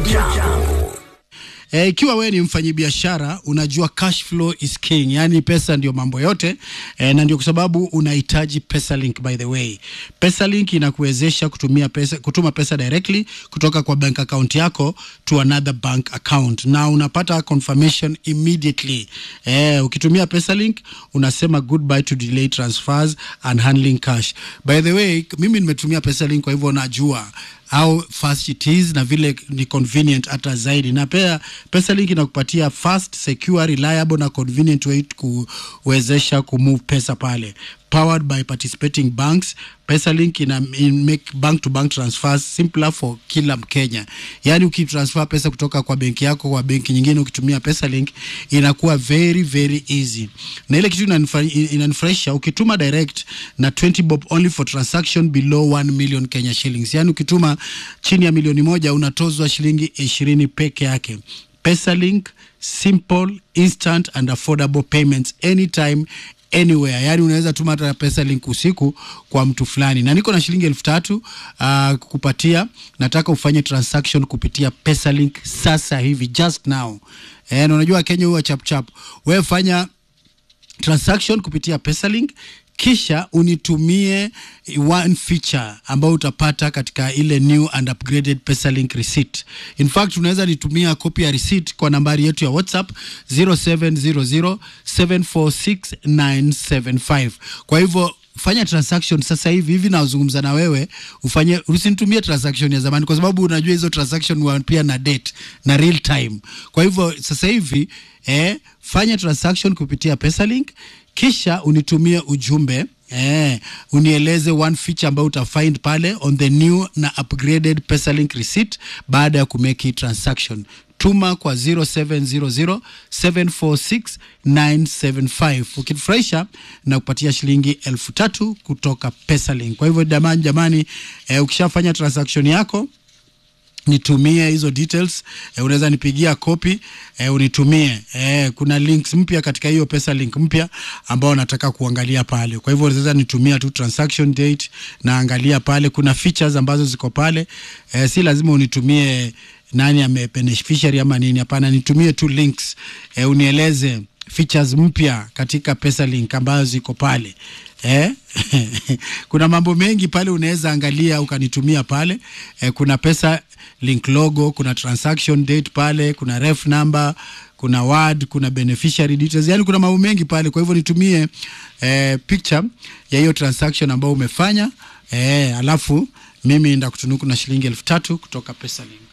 Jambo. E, ikiwa wewe ni mfanyabiashara unajua cash flow is king, yani pesa ndio mambo yote e, na ndio kwa sababu unahitaji PesaLink. By the way, PesaLink inakuwezesha kutumia pesa, kutuma pesa directly kutoka kwa bank account yako to another bank account na unapata confirmation immediately. E, ukitumia PesaLink unasema goodbye to delay transfers and handling cash. By the way, mimi nimetumia PesaLink kwa hivyo najua how fast it is na vile ni convenient hata zaidi, na pia PesaLink inakupatia fast, secure, reliable na convenient way kuwezesha kumove pesa pale powered by participating banks. PesaLink ina in make bank to bank transfers simpler for kila Mkenya. Yaani ukitransfer pesa kutoka kwa benki yako kwa benki nyingine ukitumia PesaLink inakuwa very very easy. Na ile kitu inanifra- inanifurahisha ukituma direct na 20 bob only for transaction below 1 million Kenya shillings. Yaani ukituma chini ya milioni moja unatozwa shilingi 20 peke yake. PesaLink simple, instant and affordable payments anytime anywhere yani unaweza tuma hata pesa link usiku kwa mtu fulani na niko na shilingi elfu tatu uh, kukupatia nataka ufanye transaction kupitia pesa link sasa hivi just now eh, na unajua kenya huwa chapchap wewe fanya transaction kupitia PesaLink kisha unitumie one feature ambayo utapata katika ile new and upgraded PesaLink receipt. In fact, unaweza nitumia copy ya receipt kwa nambari yetu ya WhatsApp 0700746975. Kwa hivyo fanya transaction sasa hivi hivi nazungumza na wewe ufanye usinitumie transaction ya zamani kwa sababu unajua hizo transaction huwa pia na date na real time kwa hivyo sasa hivi eh, fanya transaction kupitia PesaLink kisha unitumie ujumbe Eh, unieleze one feature ambayo utafind pale on the new na upgraded PesaLink receipt baada ya kumake hii transaction tuma kwa 0700746975 ukifurahisha na kupatia shilingi elfu tatu kutoka PesaLink. Kwa hivyo jamani, jamani eh, ukishafanya transaction yako nitumie hizo details eh, unaweza nipigia kopi eh, unitumie eh, kuna links mpya katika hiyo pesa link mpya ambao nataka kuangalia pale. Kwa hivyo unaweza nitumia tu transaction date na angalia pale, kuna features ambazo ziko pale eh, si lazima unitumie nani ame beneficiary ama nini, hapana, nitumie tu links eh, unieleze features mpya katika pesa link ambazo ziko pale eh? kuna mambo mengi pale unaweza angalia ukanitumia pale eh, kuna pesa link logo kuna transaction date pale kuna ref number kuna word kuna beneficiary details yani kuna mambo mengi pale kwa hivyo nitumie eh, picture ya hiyo transaction ambayo umefanya eh, alafu mimi ndakutunuku na shilingi elfu tatu kutoka pesa link